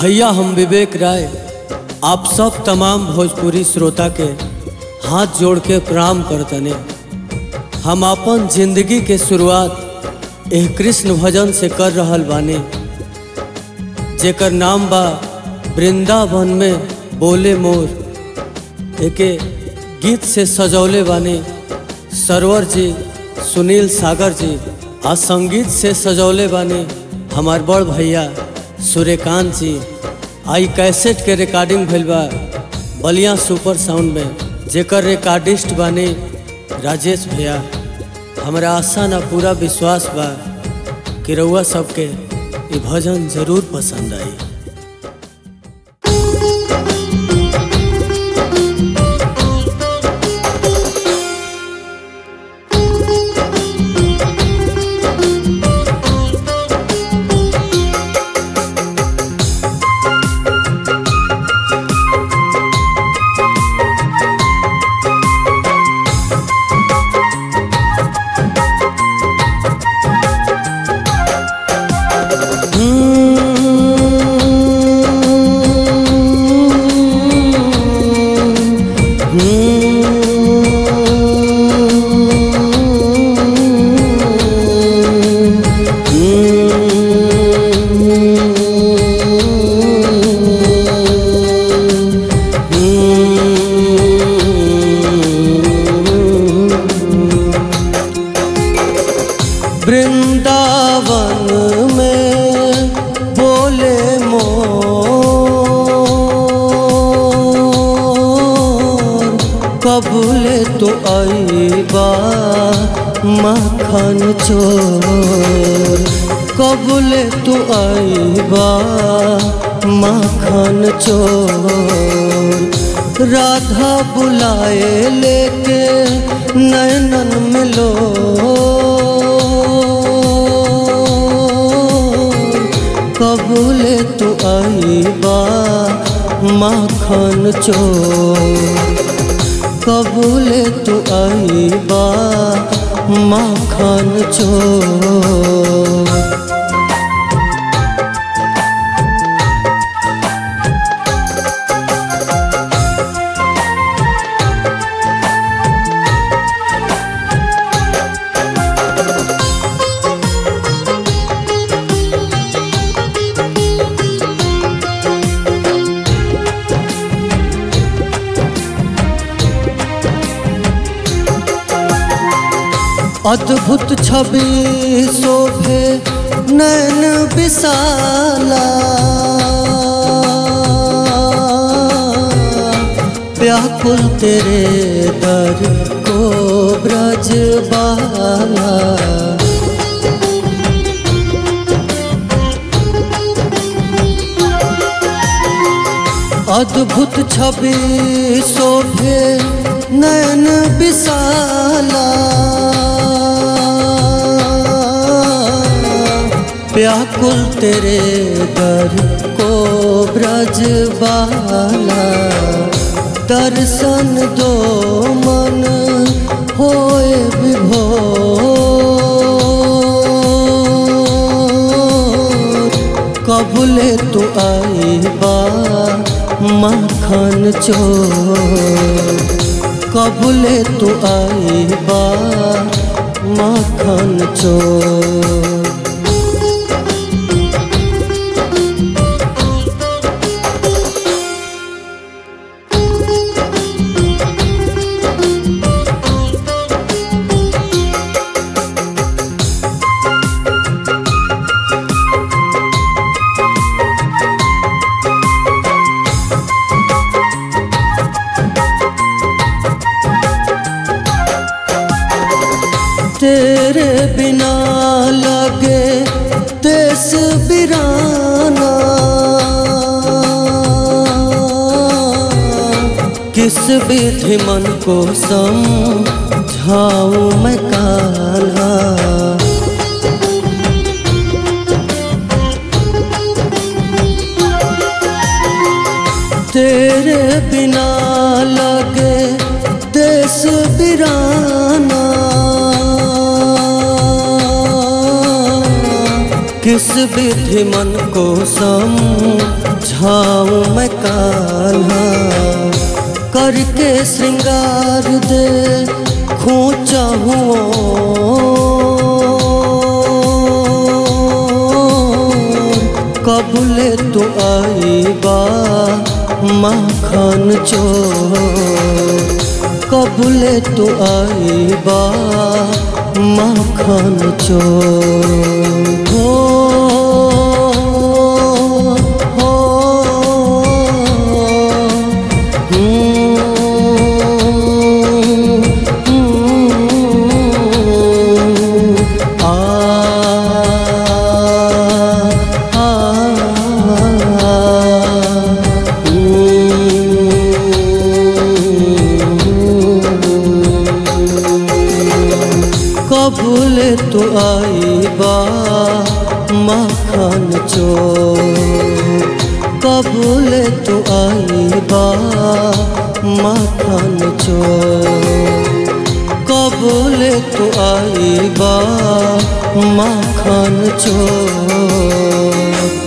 भैया हम विवेक राय आप सब तमाम भोजपुरी श्रोता के हाथ जोड़ के प्रणाम करतने हम अपन जिंदगी के शुरुआत एह कृष्ण भजन से कर रहल बानी जेकर नाम बा वृंदावन में बोले मोर एके गीत से सजौले बानी सरवर जी सुनील सागर जी आ संगीत से सजौले बानी हमार बड़ भैया सूर्यकांत जी आई कैसेट के रिकॉर्डिंग भइल बा बलिया सुपर साउंड में जेकर रिकॉर्डिस्ट बानी राजेश भैया हमरा आशा ना पूरा विश्वास बा कि रउआ सबके ये भजन जरूर पसंद आई वृंदावन में बोले मोर कबूले तो आईबा मखन चोर कबूले तो आईबा मखन चोर राधा बुलाए लेके नैनन मिलो कबूले तो आईबा माखन चोर कबूले तो आईबा माखन चोर अद्भुत छवि शोभे नैन विशाला व्याकुल तेरे दर को ब्रजबाला अद्भुत छवि शोभे नैन विशाला व्याकुल तेरे दर को ब्रजबाला दर्शन दो मन होए विभोर कबूले तो आईबा माखन चोर कबूले तो आईबा माखन चोर तेरे बिना लगे देश बिराना किस विधि मन को समझाऊं मैं कान्हा तेरे बिना लगे देश बिराना किस विधि मन को समझाऊं मैं कान्हा करके श्रृंगार दे खोचा कबूले तो आई बा माखन चोर कबूले तो आई बा माखन चोर हो हो हम्म, हम्म, आ आ कबूल तो आई बा मखन चोर कबूल तो आई बा मखन चोर कबूल तो आई बा मखन चोर